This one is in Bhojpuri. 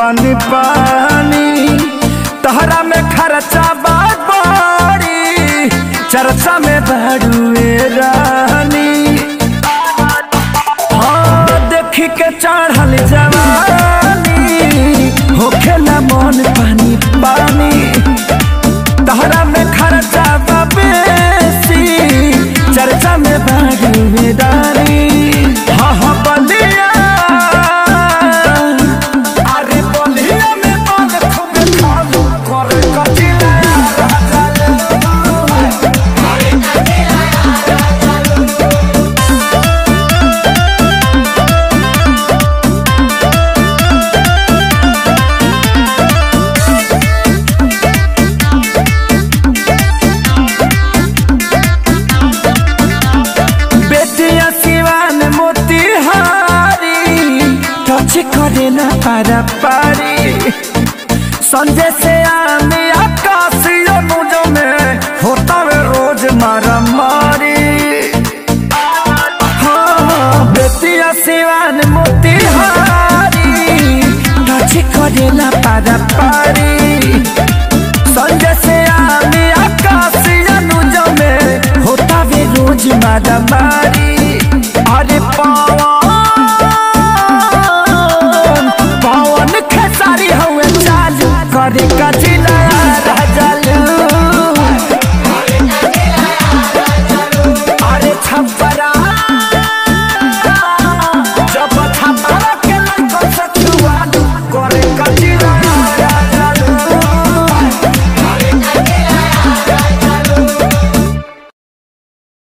पानी पानी तहरा में खर्चा बात बड़ी चर्चा में बड़ुए रानी हाँ देखी के चढ़ल जवानी होखेला मन पानी पानी तहरा में खर्चा बा बेसी चर्चा में बड़ुए रानी हाँ हाँ बलिया अरे बलिया में मन खूब खालू करे कचिला राजा ले बेटिया सिवान मोतिहारी टच करे ना पारा पारी संजय से आने आकाशीय मुझो में होता वे रोज मारा मारी हाँ बेटिया सिवान मोतिहारी टच करे ना पारा पारी